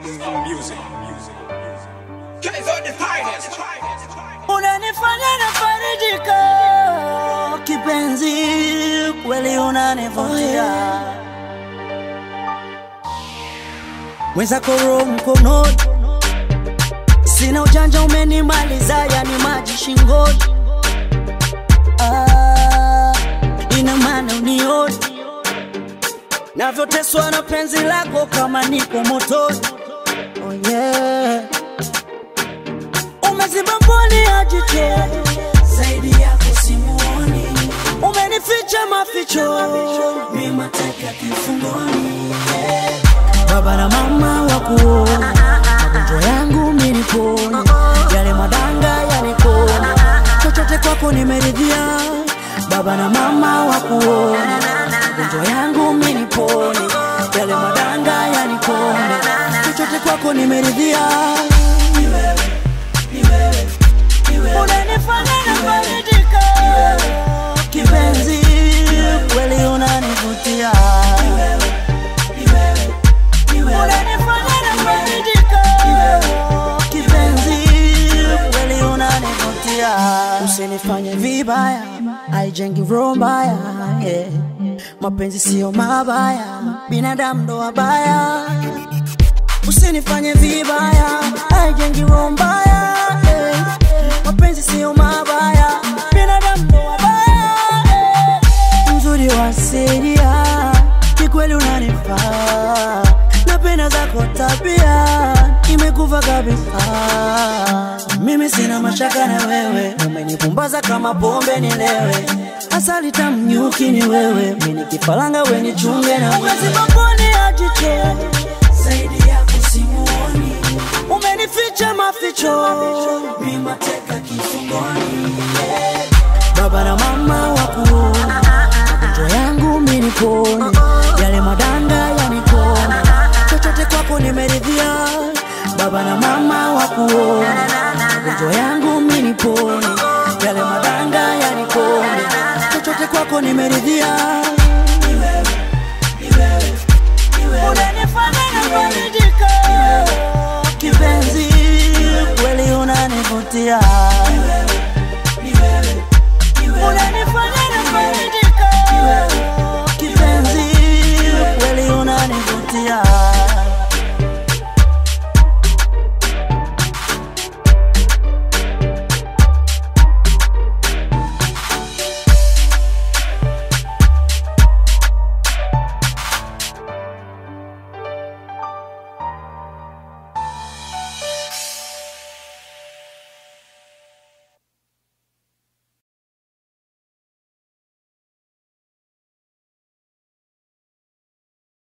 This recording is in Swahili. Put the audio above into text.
music. Guys are the finest. unanifanya nafarijika kipenzi, kweli unanivutia mwenzako roho mkononi, sina ujanja, umenimaliza yani maji shingoni. Ah, ina maana unioni navyoteswa na penzi lako kama niko motoni. Oh yeah umeziba mboni ya jicho zaidi yako simuoni, umenificha maficho mimateka kifungoni. Baba na mama wakuona magonjwa yangu minipone, yale madanga yanikone, chochote kwako nimeridhia. Baba na mama wakuona magonjwa yangu minipone, yale madanga yanikone, chochote kwako nimeridhia. Ni wewe unanifanya nafarijika kipenzi, kweli unanivutia unanifanya nafarijika kipenzi, kweli unanivutia. Usinifanye vibaya, haijengi roho mbaya yeah. Mapenzi siyo mabaya, binadamu ndo wabaya. Usinifanye vibaya, haijengi roho mbaya yeah. Mapenzi siyo mabaya, binadamu ndo wabaya yeah. Mzuri wa asilia, kikweli unanifaa, napenda zako tabia, imekuva kabisa. Mimi sina mashaka na wewe, umenipumbaza kama pombe nilewe, asali tamu nyuki ni wewe, mimi nikifalanga we nichunge na umeziba mboni ya jicho zaidi yako simuoni, umenificha maficho, mimateka kifungoni. Baba na mama wakuona magonjwa yangu minipone, yale madanga yanikone, chochote kwako nimeridhia. Baba na mama wakuona magonjwa yangu minipone, yale madanga yanikone, chochote kwako nimeridhia.